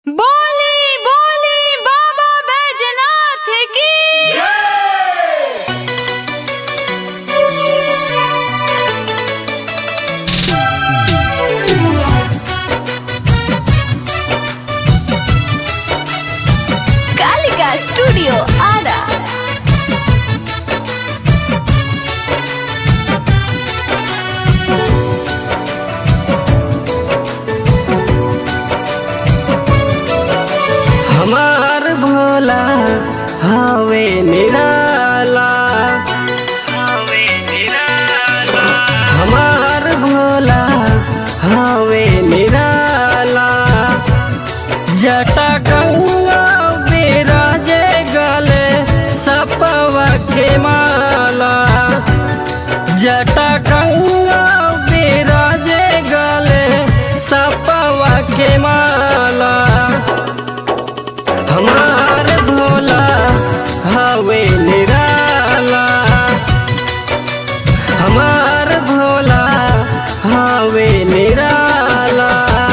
बोली बोली बाबा बैजनाथ की कालिका स्टूडियो आरा हमार भोला हवे निराला हमार भोला हवे निराला जटा गंगा विराजे गले सपवा के माला जटा गंगा विराजे गले सपवा के माला हमार भोला हवे निराला हमार भोला हवे निराला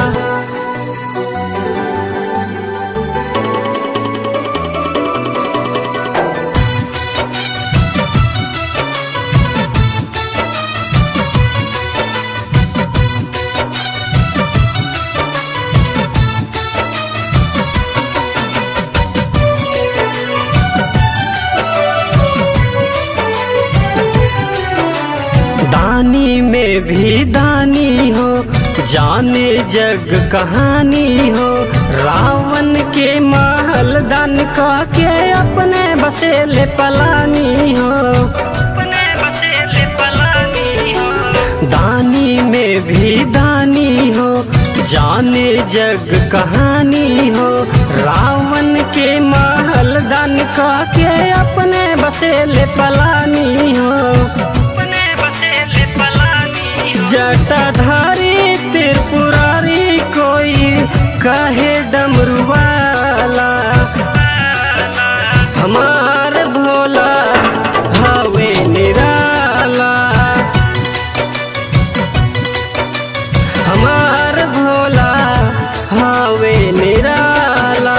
दानी में भी दानी हो जाने जग कहानी हो रावण के महल दान कह के अपने बसेले पलानी हो अपने बसेले पलानी हो दानी में भी दानी हो जाने जग कहानी हो रावण के महल दान कह के अपने बसेले पलानी हो अपने बसेले पलानी हो जटाधारी त्रिपुरारी कोई कहे डमरू वाला हमार भोला हवे निराला हमार भोला हवे निराला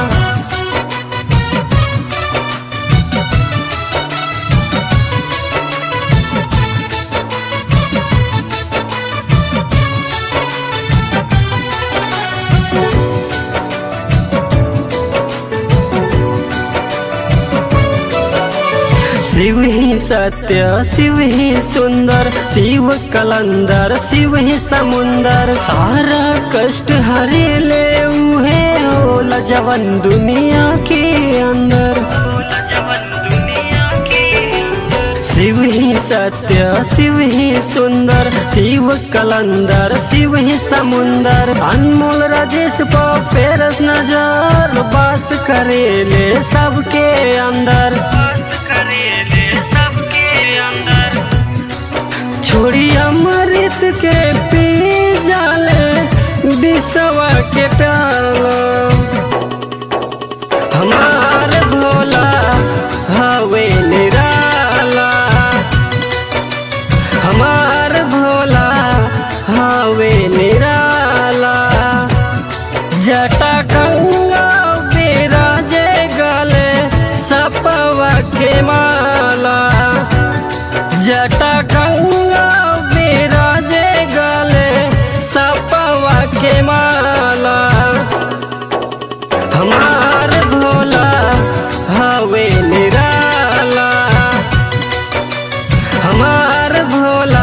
शिव ही सत्य शिव ही सुंदर शिव कलंदर शिव ही समुंदर सारा कष्ट हरे ले उहे होला जवन दुनिया के अंदर शिव ही सत्य शिव ही सुंदर शिव कलंदर शिव ही समुंदर अनमोल राजेश को फेरस नजर बास करेले सबके अंदर छोड़ी अमृत के पी जाले दिसवा के प्याला हमार भोला हवे निराला हमार भोला हवे निराला जटा गंगा विराजे गले सपवा के माला जटा गंगा विराजे गले सपवा के माला हमार भोला हवे निराला हमार भोला